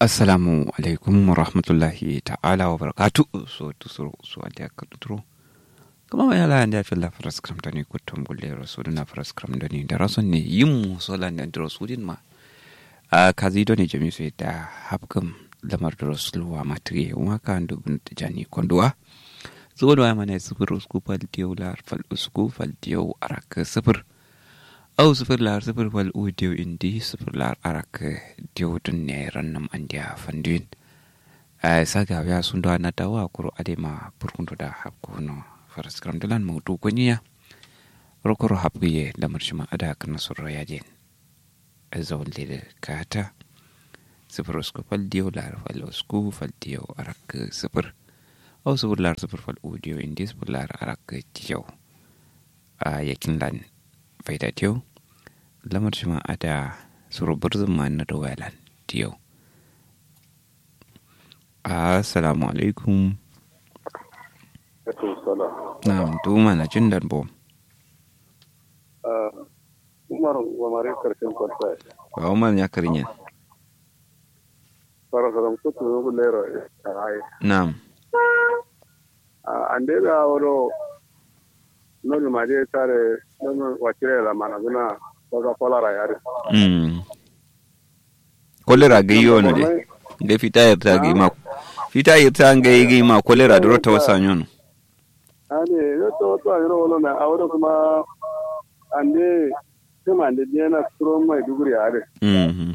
assalamu alaikum wa rahmatullahi ta'ala wa barakatu so tusuro so ande akadutro kama wa yala ande afilla faras kram dani kutum gulle rasuluna faras kram dani da rason ne yim sola ne da rasulin ma a kazi do ne jami so da hapkam lamar da rasuluwa matriye wa ka andu bin tijani konduwa zuwa da mana sifir usku fal diyo lar fal usku fal diyo arak sifir au sifir lar sifir fal u diyo indi sifir lar arak diyo dun ne rannam andiya fanduin a saga ya sun da na dawa kuro adema burkunto da hapko no faras kram dalan mautu kunya rokoro hapgiye da marshima ada kana surra yajen azawon lele kata sifir usku fal diyo lar fal usku fal diyo arak sifir au sifir lar sifir fal u diyo indi sifir lar arak diyo a yakin lan faida diyo lamar shi ma ada surubar zama na da wayalan diyo assalamu alaikum na tuma na jin darbo umar wa mare karshen kwanta ba umar ya karinye fara saram ko to ko lero ai na'am ande da woro non ma de tare non wacire la mana guna ko kolara yare mm kolera ga yi wani de ga fita yarta ga yi ma fita yarta ga yi ga yi ma kolera da rota wasa nyon ane yo to to ayro wolo na awro kuma ande kuma ande diana stro mai duguri yare mhm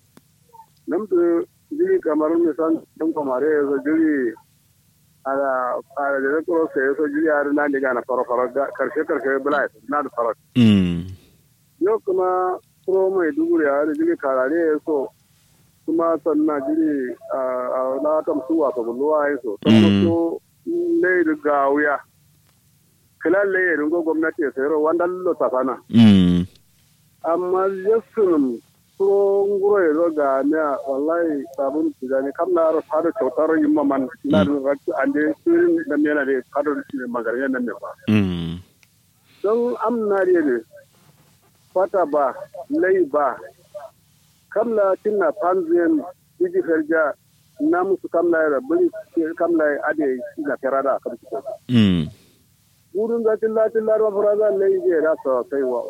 namtu jiri kamar ne san dum kamare so jiri ala ala de ko se so jiri yare na diga na faro faro karshe karshe bala na da faro mm yau kuma pro mai duguri yare jiri karare so kuma sannan jiri a na tamsu wa ka bulwa so Mm. to ne da gawiya kila le ringo gwamnati ya sayar wanda lo tafana mm amma yasunum pro nguro ya zo ga ne wallahi sabun tijani kam na ro fado kyautar yin maman na da rakki ande sirin da ne na da fado magarin nan ne ba mm don amna ne fata ba lai ba kamla tinna panzien biji ferja na musu kamla ya bari kamla ya ade na terada kam su mm wurin ga tilla tilla ro faraza lai je da so sai wa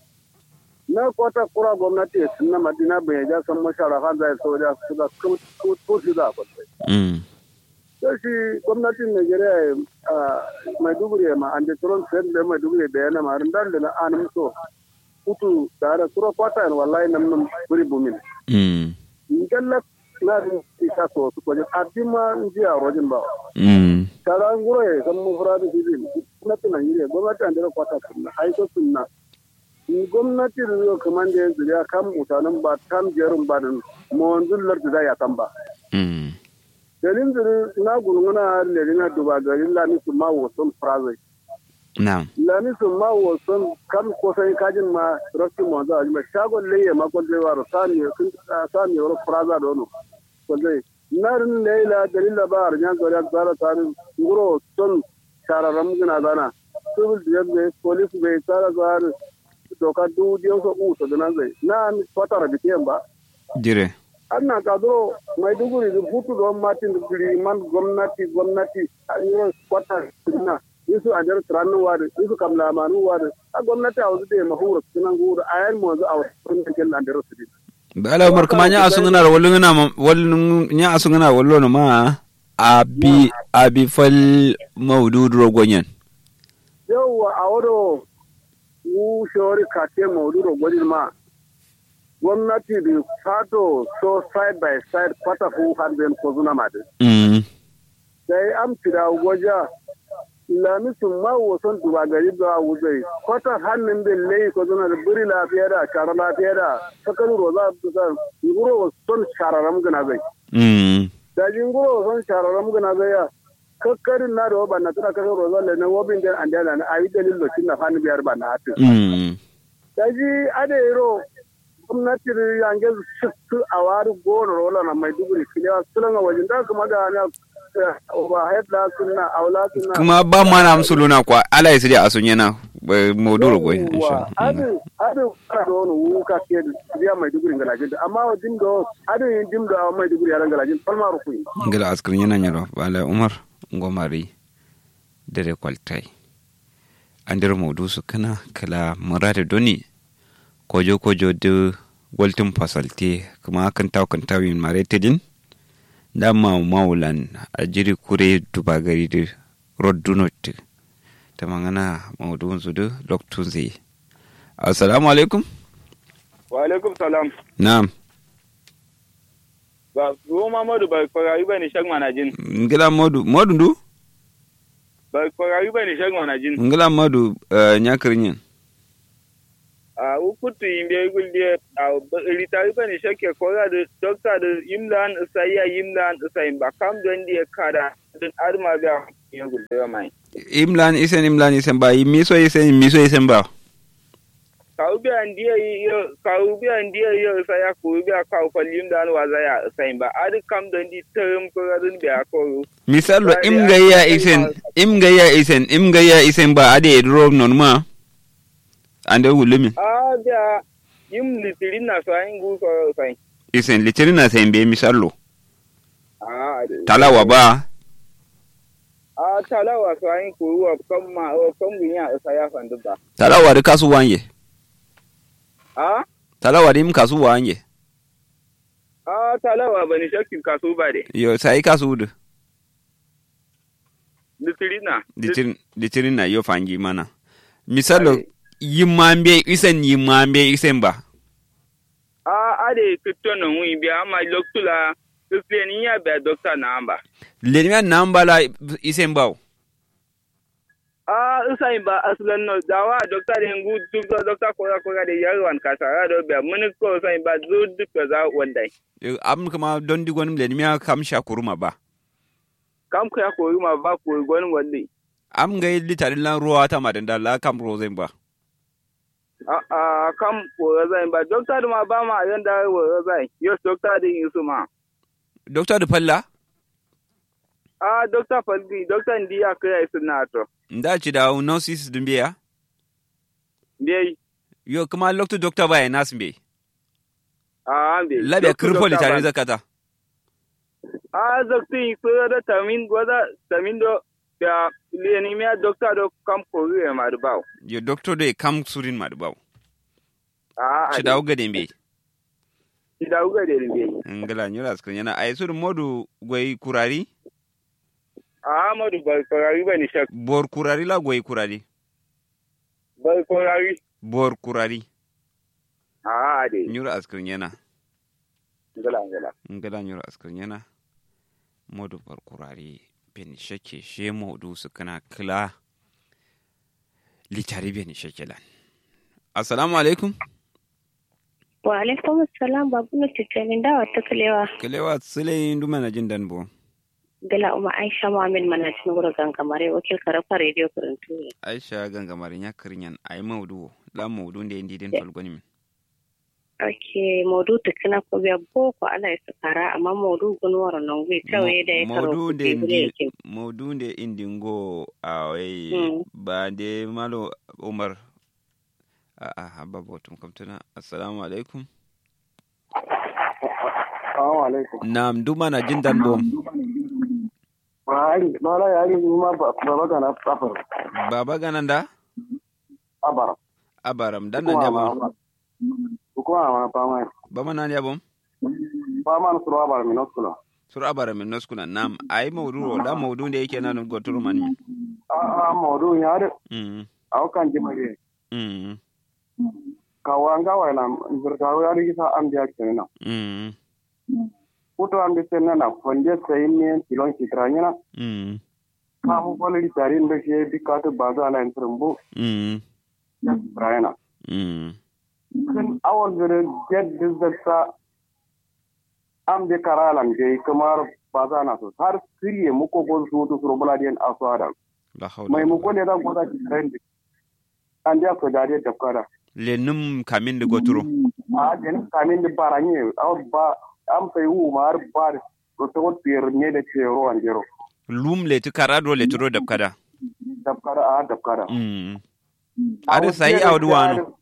na kota kura gwamnati sunna madina bai ja san mashara kan zai so da su da ko ko su da ko mm sai shi gwamnatin Najeriya a Maiduguri ma an da turon sai da Maiduguri da yana ma rindan da na an so kutu tare kura kwata en wallahi nam nam buri bumin mm ngalla na rin isa so su ko adima njiya rojin ba mm kala nguro e san mu furadu sidin gwamnati Najeriya gwamnati an da kwata sunna ai ko sunna ni gwamnati da zo kaman da yanzu ya kam mutanen ba tam jerin ba din mo wanzun da ya kan ba mm dalin zuri na gulguna lari na duba gari lami su ma wasan frazai na'am lami su ma wasan kam kosan kajin ma rakin ma za a jima shagon laye ma kwalzai wa sami kun sami wani fraza da wani kwalzai narin laila dalila ba a rinyan zari a tsara tsarin nguro son shararren gina zana civil defense bai police bai tsara tsarin doka dudiyan sa uso da nan zai na fatara bitiyan ba dire ana ka zo maiduguri da hutu don martin guri man gwamnati gwamnati a yi kwata na yisu a jar tiranin wari yisu kam lamanu wari a gwamnati a wasu da ya mahura sunan guru a yan mazu a wasu sun da kyan da rasu bala umar kuma nya asungana wallu ngana wallu nya asungana wallu no ma abi abi fal mawdud rogonyen yauwa a wado wu shawari kate maudu da gwajin ma gwamnati da fato so side by side kwata fu hanzin ko zuna ma din mm sai am tira waja lami sun ma wasan duba gari da wuzai kwata hannun bin lai ko zuna da buri lafiya da shara lafiya da sakaru roza da nguro son shararam gana zai mm da jinguro son shararam gana zai ya kakkarin na da wa na tana kasar roza le na wobin den an dana na ayi dalil lokacin na fani biyar ba na hatin mm da ji ade ro gwamnati yange su a wari goro rola na maiduguri kilewa sulan a wajen da kuma da na overhead la sunna aula sunna kuma ba ma na amsuluna kwa ala isri asunyana Ba- maudu goy insha Yawwa, Allah adu adu fara da wani wuka ke biya mai duguri galajin amma wa dim do adu yin dim do mai duguri yaran galajin falma rukui ngila askar yana nyalo bala umar ngomari dere kwaltai andir maudu su kana kala murade doni kojo kojo de waltin fasalte kuma kan taw kan tawin mare tedin da ma maulan a jiri kure dubagari de roddunot ta mangana maudu su de loktun zai assalamu alaikum wa alaikum salam na'am ba ruwan mamadu ba kwarayi ba ni shag manajin ngila modu modu ndu ba kwarayi ba ni shag manajin ngila modu uh, nyakrinyin a ukutu yimbe gulde a ritari ba ni shakke kora da dokta da yimlan isaiya yimlan isayin ba kam don di kada don arma ga yin gulde ba mai imlan isen imlan isen ba miso isen miso isen ba kawubi an diya yo kawubi an diya yo isaya kawubi a kawo fal yimlan wa zaya isayin ba adi kam don di term kora don biya koro misalo Ba, im ya- gaya ya- isen ya- im gaya isen im gaya isen ba ade edro non ma ande wulumi a da yim litirin na so ayin gu koro isayin isen litirin na sen be misalo a talawa ba a talawa so ayin kuruwa kan ma kan gunya isaya fandu ba talawa de kasu wanye a talawa de im kasu wanye a talawa ba ni shakkin kaso ba de yo sai kasu de litirina litirin litirin na yo fangi mana misalo Ai. yimambe isen yimambe isen ba a ade kitto no wi bi ama loktula kiseni ya be doctor na amba lenima nambala isen ba a usai ba aslan no dawa doctor de ngu dukko doctor ko ko de yarwan kasara do be mun ko usai ba zu dukko za wandai am kama don digon lenima kam shakuruma ba kam ko ya ko ma ba ko gon wandi am ga litarin lan ruwa ta madanda la kam rozen ba a a kam ko zai ba doctor ma ba ma yanda wo zai yo doctor din yusu ma doctor da falla a doctor faldi doctor ndi ya kai suna to nda ci da nurses din biya dai yo kuma lokto doctor ba ya nas be a ambe labe kirfo litarin zakata a zakti ko da tamin goda tamin do ya leni me doctor do kam ko ri ma do baw yo doctor da kam surin ma da bawo a ci da uga den be ci da uga de be ngala nyura skrin yana ay sur modu goy kurari a amadu ba ko ri ba ni shak bor kurari la goy kurari ba ko ri bor kurari a de nyura askrin yana ngala ngala ngala nyura askrin yana modu bor kurari ben shake she modu su kana kila litari ben shake lan assalamu alaikum Wa alaikum salam babu na cikin dawa ta kalewa kalewa sile ndu mana jin dan bo gala uma Aisha Muhammad mana cikin wurin gangamare wakil karafa radio kurintu ne. aisha gangamarin ya kirinyan ay maudu la maudu nde ndi den tolgoni min Ake maudu tukuna ko biya boko ala ya sakara amma maudu gunwar nan gwi kawai da ya karo maudu nde kuɗi bule ndi yake. maudu nde indi ngo awai Mm. ba nde malo umar a a habba botum kamtuna assalamu alaikum assalamu alaikum nam ndu mana jin dan bom Mahari, mala yari ma ba ba ga na safar. baba gananda Abara. abaram dan nan yabom Ko ma pa ma. baba nan yabom Pa ma suru abara mi noskula. sur abaram min noskuna nam ay maudu ro la maudu nde yake nan goturu man min A a modu ya de mm au kan ji mage. mm Ka wanga wa na zurta wa ri sa am dia kenan. mm Kuto am de sen na fonde sai ne kilon kitranya mm ka mu bolri tari ndo she bi ka to baza ala entrumbu. mm Ya Brian. mm Kan awon zure get dizzata am de karalan de kamar baza na so har kiriye muko gol su to suro buladiyan aswada. la hawla mai muko ne zan gwada ki trend an da ko dare da kwara le num kamin de goturu a den kamin da baranye aw ba am sai wu mar bar to to tier ne da ke ro an jero lum le tu karado le turo dab kada da kara a da kara mm Ada sai awdu wano.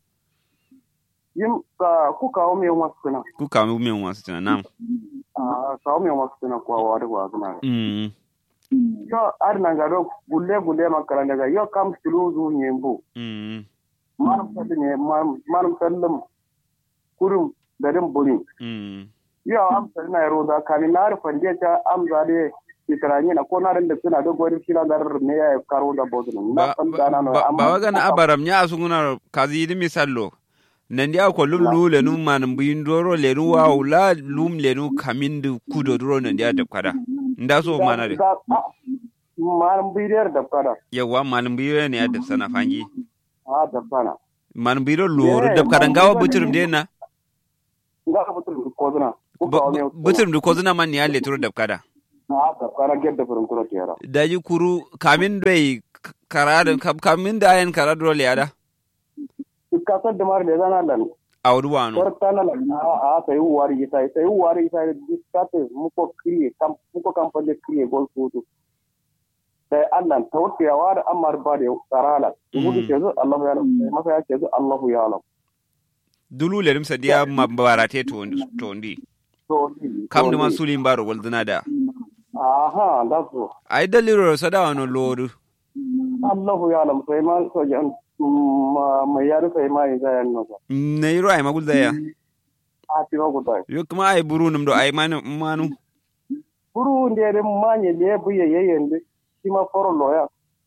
Yim ka ku kawo me wasu kana. Ku kawo min wasu tana nam. Ah kawo me wasu kana kwa wa da wa kana. Mm. Yo ar na ga do gulle gulle makara daga yo kam sulu zu nyembo. Mm. Manum sallu ne manum sallum kurum garin buri. Mm. Yo am sallu na roza kani na rufan je ta am zade kitarani na ko na da suna da gwari kila gar ne ya karo da bodun. Ba Na san dana no ba ba wagana abaram nya asunguna kazi di misallo. Nandi ako lum lu lenu manum bindoro lenu wa ula lum lenu kamindu kudo duro nandi ada kada. Nda so mana de. Manum bidiyar da kada. Yawa manum biro ne ada sana fangi. Ah da kana. Manum biro loro Yeah, da kada manum ngawa biro buturum ne- de na. Nga ka butul ko zuna. Ku kawo me Buturum du kozuna man ya leturo da kada. Ah da kana gedda furin kuro tiyara. daji kuru kamin doi karada kamin da ayan karada dole ada kasar da mara da zana lan a wuri wano korta na lan a a sai wari sai sai wari sai diskate muko kriye kam muko kam pande kriye gol futu sai Allah tawti ya wada amar ba da karala gudu ke zo Allah ya alam masa ya ce zo Allah ya alam dulu le rimsa dia mabarate to to ndi to kam da man sulin baro gol zina da aha da so ai daliro sada wano lodu Allah ya alam sai ma so jan mai yaro sai ma ya yan no na yiro ai magul daya a ti ko dai yo kuma ai buru num do ai manu manu buru ndere manye le buye yeyende sima foro loya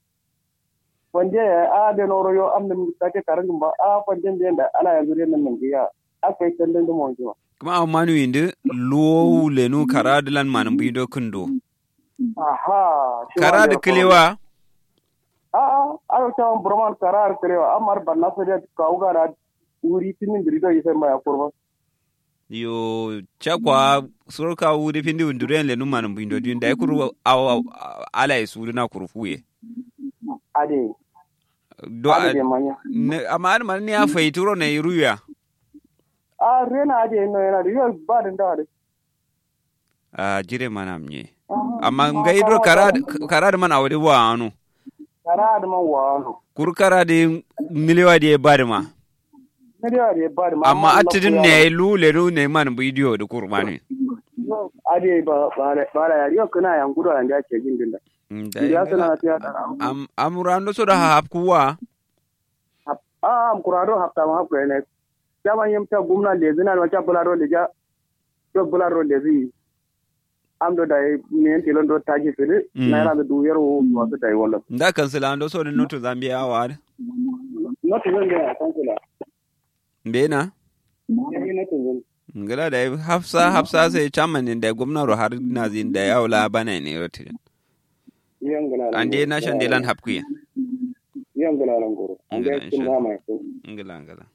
wande a de noro yo am nem take karan ba a fande de ana yanzu ne nan giya akai kallon da mon jiwa kuma a manu indi lo le nu karada lan manum bido kundo aha karada kilewa a a ayo ta burman karar kilewa amar banna so de kauga da uri tinin birido yise ma ya kurba yo chakwa surka wuri pindi unduren le nu manum bido din da kuru aw ala isu na kuru fuye ade do ade de manya ne amma an man ya faituro ne ruya a rena ade no yana da yo ba da da a jire mana mnye amma ngaidro karad karad man awde wa anu kara da man wano kur karade miliwa de barma ne da de ba da amma atidin ne lu le lu ne man bidiyo da kurmani ade ba ba ba da yari kana yan gudu an da ke jin dinda ya sana ta ya am amurando so da hap kuwa a am kurado hafta ma hafta ne jaman yim ta gumna le zina ma ta bularo le ja to bularo le zi am do dai ne tilon do taji fili na ra da duyar wo wasu dai wala nda kansila ando so no to zambia wa no to zan ga kan kula mbena ne ne to zan ngala da hafsa hafsa sai chairman da gwamnati har na zin da yaula bana ne rotin yan gala ande na shan delan hapkuya yan gala lan goro an ga kin ma mai ko ngala ngala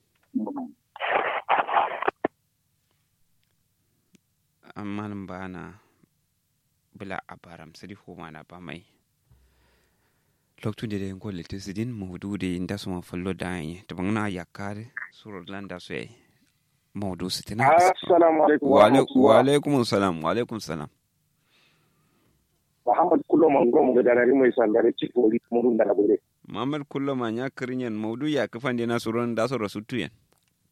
amma nan ba na bila a baram sadi ko mana ba mai loktu de den ko lete sidin mawdu de inda so ma fallo da yi to bangna yakare suro landa so yi mawdu sitina assalamu alaikum wa alaikum wa alaikum salam wa alaikum salam muhammad kullo man gom ga darari mai sandare cikori murun da labure Muhammad kullo ma nya kirinyen mawdu ya kafan de na suron da so rasutu yan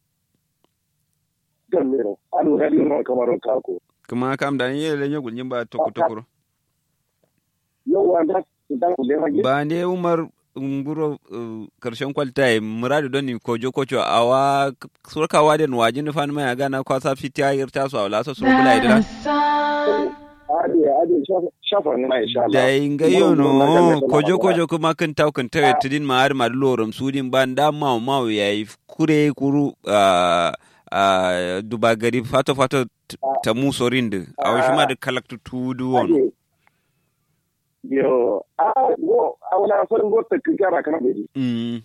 gallero anu radio no kamaro kako kuma kam da ye le nyogul nyimba toko tokoro yau wanda dan ku le magi ba ne umar nguro uh, karshen kwalta muradu don ni kojo kocho awa surka waden wajin fan mai gana kwasa fitiya yirta su awla so sur bula idira ade ade shafa ne insha Allah da inga yono kojo kojo kuma kan taw kan tawe tidin ma har ma lorum sudin ban da ma ma yayi kure kuru uh, uh, duba gari fato fato t- ta musorinde awa shima da kalaktu tudu wono ade yo a go awla son go ta kigara kana be mm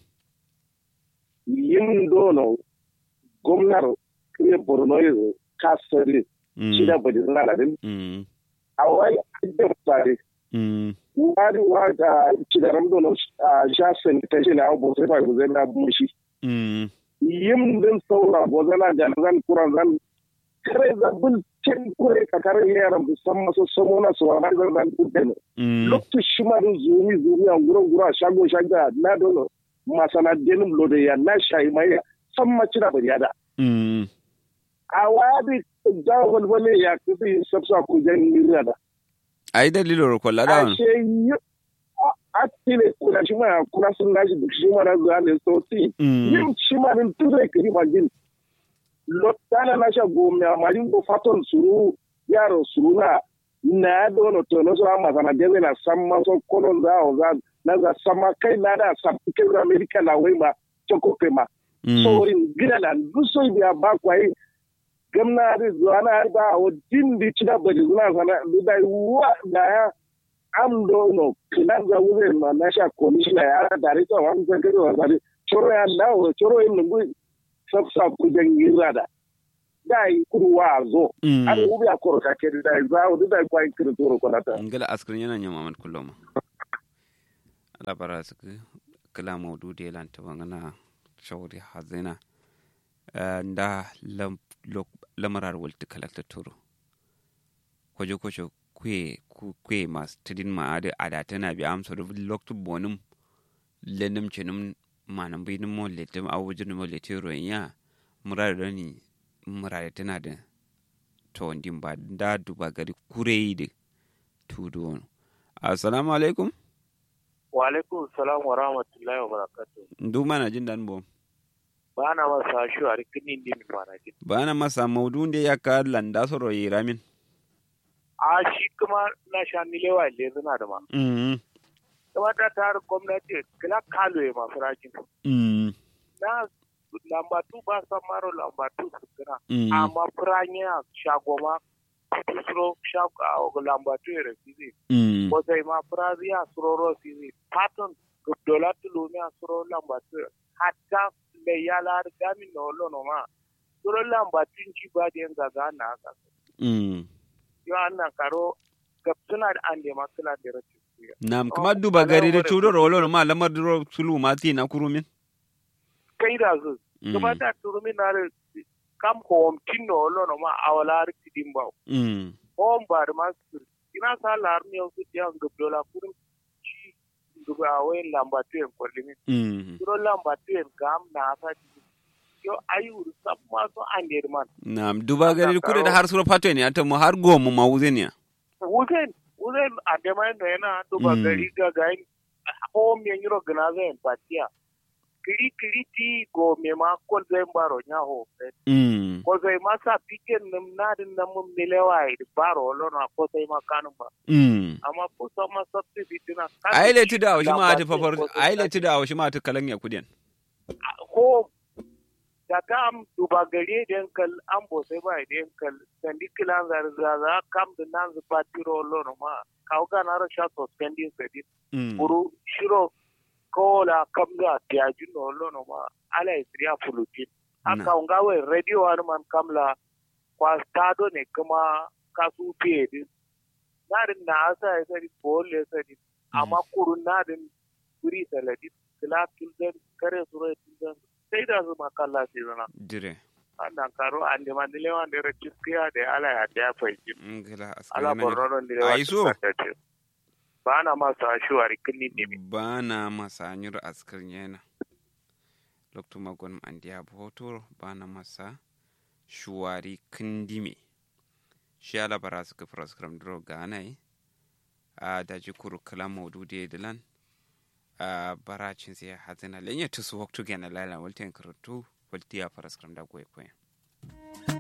yin dono gwamnar kire borno yanzu kasari shi da mm bada zana din mm a wai da tsari mm wani wata cidaran dono a shasin ta shi na abu sai ba ku zai na mushi mm yin din saura ko zana da zan kuran zan kare zabin cin kure ka kare yaran musamman su samo na su wani zan zan kudin mm lokacin shi ma din zumi zumi a gurin gura shago shago na dono masana denim lo da ya na shayi mai san maci da bari da mm a wadi da walwale ya kusi sabsa ku jan nira da ai dalilo ro kolla da a she yi a tile kuna shi ma kuna sun gashi duk shi ma na zuwa ne so ti mm yin shi ma din tuze kiri magin lottana na sha gome a marin ko faton suru yaro suru na na dono to no so amma sana dele na samma so kolon za o za na za sama kai na da sa ke ga america na wai ma choko kema mm so in gina na duso biya ba kwai gamna da zuwa na ba o din di cida ba di zuwa sana da wa da ya am do no kinan za wuze ma na sha commissioner ya da ri to wan za ke wa za choro ya na o choro in ngu sabsa ku jangira da dai kudu wa zo mm an ubi a koro ka kedi dai za o dai kwai kiri toro ko nata ngala askrin yana nya mamad kulloma ala bara su kala maudu de lan ta bangana shawri hazina Eh, nda lam lok- lamarar walti kalakta turo kwajo kwajo kwe ku- kwe mas tidin ma ade ada tana bi am so loktu bonum lenum chenum manam bi num letum awujin mo letiro ya murar dani murar tana da to ndin ba da duba gari kurei de tudu wono assalamu alaikum wa alaikum salam wa rahmatullahi wa barakatuh ndu mana jin dan bom ba na masa shi a rikinin ne mai mana jin bana masa maudu de yakka landa soro yiramin a shi kuma na sha nilewa ile zina da ma mm kuma ta tare gwamnati kila kalo ya masu rajin mm na lambatu ba san maro lambatu su kira mm amma firanya shagoma kusuro shago lambatu ya rafi zai mm ko zai ma firazi ya suroro si zai patton dola tulumi a suro lambatu hatta le yala gami na olo no ma suro lambatu ci ba da yin gaga na haka mm yo anna karo gab suna da an da makula da rashin kuya nam Oh, kuma duba ala gari da wara tudo kudu. rolo ma lamar duro sulu ma ti na kurumin kai da zu Mm. kuma da turumi na da kam hom tinno olo no ma awala rikidin ba mm hom ba da masu ina sa lar ne su ya gab dola kurum ci duba awai lambatu en kwallimin mm suro lambatu en gam na sa yo ayu sab ma so ande man nam duba gari Aka kude da karo. har suro pato ne ata mo har gomu ma wuzenia wuzen wuzen ande mai no yana duba Mm. gari ga gain hom yan yiro gna zai patiya kiri kiri ti go me ma ko zai baro nya ho mm ko zai ma sa piken nim na din na mum nilewa i baro lo na ko sai ma kanun ba mm amma ko sa ma substitute na ai le ti da shi ma ta fafar ai le ti da shi ma ta kalan ya kudin ko da kam duba gari den kal an bo sai ba den kal sandi kilan zar za kam da nan zu patiro lo no ma kaw ga na ra sha to spendi sedi mm buru shiro ko la kam ga tiaju no lo no ma ala isriya fulutin Na. aka unga we radio an man kamla kwa stado ne kuma kasu fiye din narin na asa ya sari bole sari amma kurun narin guri saladi kila tulden kare suro tulden sai da su makalla ce zana dire annan karo an da mandile wanda ya rakiskiya da ala ya ta fahimci ngala ala askari na borno da Ai, so. ba na masu ashuwa rikin ne mi bana masa nyur askar yana loktu magon andiya botor bana masa shuwari kindime shi ala bara su ka program dro ganai a daji kuru kala maudu de dilan a baracin sai hazina lenya tusu waktu gana lala walten karatu waltiya program da goye koyan